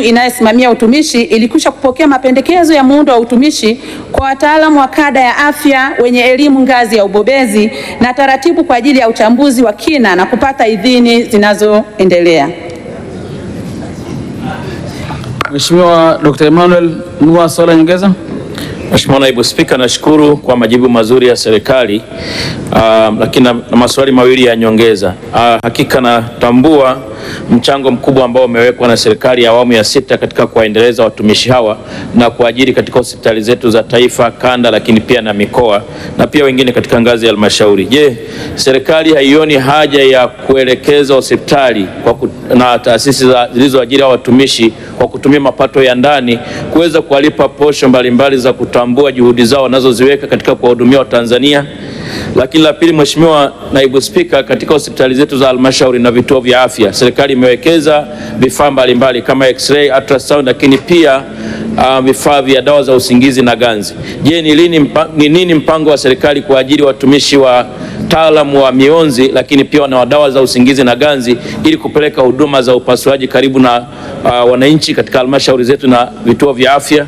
inayosimamia utumishi ilikwisha kupokea mapendekezo ya muundo wa utumishi kwa wataalamu wa kada ya afya wenye elimu ngazi ya ubobezi na taratibu kwa ajili ya uchambuzi wa kina na kupata idhini zinazoendelea. Mheshimiwa Dr. Emmanuel Nua, swali la nyongeza. Mheshimiwa Naibu Spika, nashukuru kwa majibu mazuri ya serikali, ah, lakini na, na maswali mawili ya nyongeza. Ah, hakika natambua mchango mkubwa ambao umewekwa na serikali ya awamu ya sita katika kuwaendeleza watumishi hawa na kuajiri katika hospitali zetu za taifa, kanda, lakini pia na mikoa na pia wengine katika ngazi ya halmashauri. Je, serikali haioni haja ya kuelekeza hospitali kwa ku, na taasisi za- zilizoajiri hawa watumishi kwa kutumia mapato ya ndani kuweza kuwalipa posho mbalimbali za kutambua juhudi zao wanazoziweka katika kuwahudumia Watanzania? Lakini la pili, Mheshimiwa Naibu Spika, katika hospitali zetu za halmashauri na vituo vya afya, serikali imewekeza vifaa mbalimbali kama x-ray, ultrasound, lakini pia uh, vifaa vya dawa za usingizi na ganzi. Je, ni lini mpa, ni nini mpango wa serikali kuajiri watumishi wa taalamu wa mionzi lakini pia na wa dawa za usingizi na ganzi ili kupeleka huduma za upasuaji karibu na uh, wananchi katika halmashauri zetu na vituo vya afya?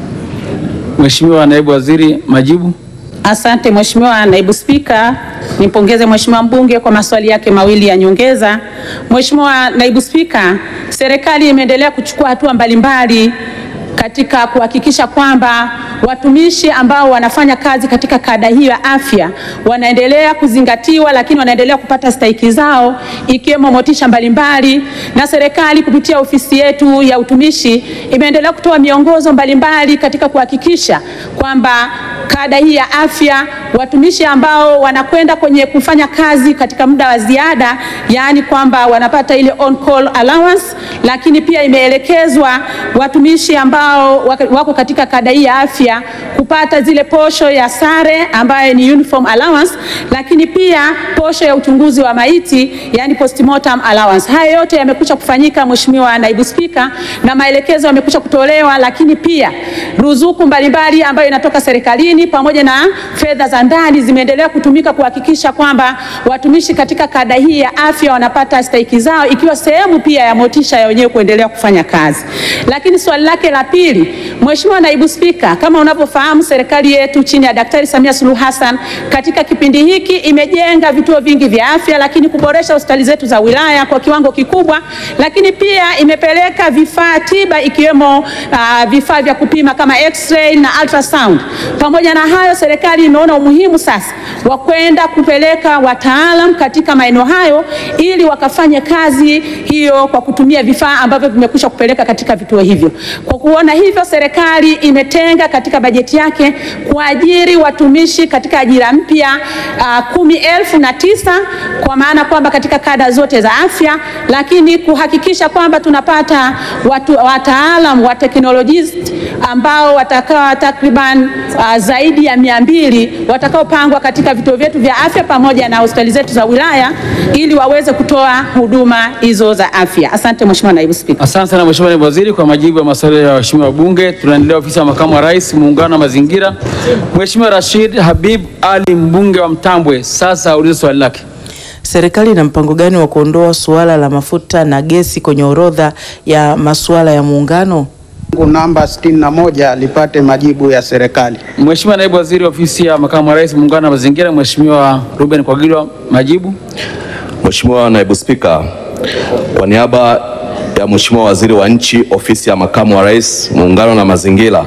Mheshimiwa Naibu Waziri, majibu. Asante Mheshimiwa Naibu Spika, nimpongeze Mheshimiwa mbunge kwa maswali yake mawili ya nyongeza. Mheshimiwa Naibu Spika, serikali imeendelea kuchukua hatua mbalimbali katika kuhakikisha kwamba watumishi ambao wanafanya kazi katika kada hiyo ya afya wanaendelea kuzingatiwa, lakini wanaendelea kupata stahiki zao ikiwemo motisha mbalimbali, na serikali kupitia ofisi yetu ya utumishi imeendelea kutoa miongozo mbalimbali katika kuhakikisha kwamba kada hii ya afya watumishi ambao wanakwenda kwenye kufanya kazi katika muda wa ziada, yaani kwamba wanapata ile on call allowance, lakini pia imeelekezwa watumishi ambao wako katika kada hii ya afya kupata zile posho ya sare ambayo ni uniform allowance, lakini pia posho ya uchunguzi wa maiti yani postmortem allowance. Haya yote yamekwisha kufanyika Mheshimiwa Naibu Spika, na maelekezo yamekwisha kutolewa, lakini pia ruzuku mbalimbali ambayo inatoka serikalini pamoja na fedha za ndani zimeendelea kutumika kuhakikisha kwamba watumishi katika kada hii ya afya wanapata stahiki zao, ikiwa sehemu pia ya motisha ya wenyewe kuendelea kufanya kazi. Lakini swali lake la pili, Mheshimiwa Naibu Spika, kama unavyofahamu serikali yetu chini ya Daktari Samia Suluhu Hassan katika kipindi hiki imejenga vituo vingi vya afya, lakini kuboresha hospitali zetu za wilaya kwa kiwango kikubwa, lakini pia imepeleka vifaa tiba ikiwemo uh, vifaa vya kupima kama x-ray na ultrasound. Pamoja na hayo, serikali imeona umuhimu sasa wa kwenda kupeleka wataalam katika maeneo hayo ili wakafanye kazi hiyo kwa kutumia vifaa ambavyo vimekwisha kupeleka katika vituo hivyo. Kwa kuona hivyo, serikali imetenga katika bajeti yake kuajiri watumishi katika ajira mpya uh, kumi elfu na tisa kwa maana kwamba katika kada zote za afya, lakini kuhakikisha kwamba tunapata watu wataalam wa technologist ambao watakaa takriban uh, zaidi ya mia mbili watakaopangwa katika vituo vyetu vya afya pamoja na hospitali zetu za wilaya ili waweze kutoa huduma hizo za afya. Asante Mheshimiwa Naibu Spika. Asante sana Mheshimiwa Naibu Waziri kwa majibu ya maswali ya waheshimiwa wabunge. Tunaendelea ofisi ya makamu wa rais, muungano wa mazingira. Mheshimiwa Rashid Habib Ali, mbunge wa Mtambwe, sasa aulize swali lake. Serikali ina mpango gani wa kuondoa suala la mafuta na gesi kwenye orodha ya masuala ya muungano? namba 61 lipate majibu ya serikali. Mheshimiwa Naibu Waziri ofisi ya makamu wa rais, muungano wa mazingira, Mheshimiwa Ruben Kwagilwa, majibu. Mheshimiwa Naibu Spika, kwa niaba ya Mheshimiwa Waziri wa Nchi, Ofisi ya Makamu wa Rais, Muungano na Mazingira,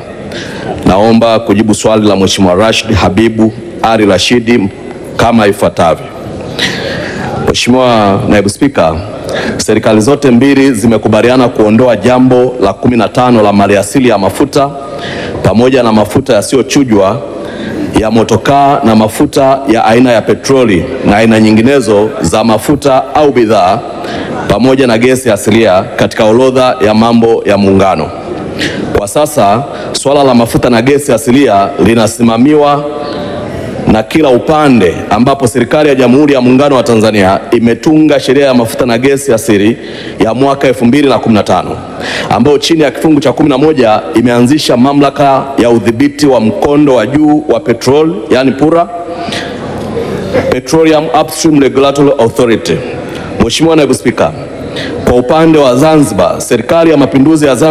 naomba kujibu swali la Mheshimiwa Rashid Habibu Ali Rashidi kama ifuatavyo. Mheshimiwa Naibu Spika, serikali zote mbili zimekubaliana kuondoa jambo la 15 la maliasili ya mafuta pamoja na mafuta yasiyochujwa ya motokaa na mafuta ya aina ya petroli na aina nyinginezo za mafuta au bidhaa pamoja na gesi asilia katika orodha ya mambo ya muungano. Kwa sasa suala la mafuta na gesi asilia linasimamiwa na kila upande ambapo serikali ya Jamhuri ya Muungano wa Tanzania imetunga sheria ya mafuta na gesi asili ya mwaka 2015 ambayo chini ya kifungu cha 11 imeanzisha mamlaka ya udhibiti wa mkondo wa juu wa petrol, yani PURA, Petroleum Upstream Regulatory Authority. Mheshimiwa Naibu Spika, kwa upande wa Zanzibar, serikali ya mapinduzi ya Zanzibar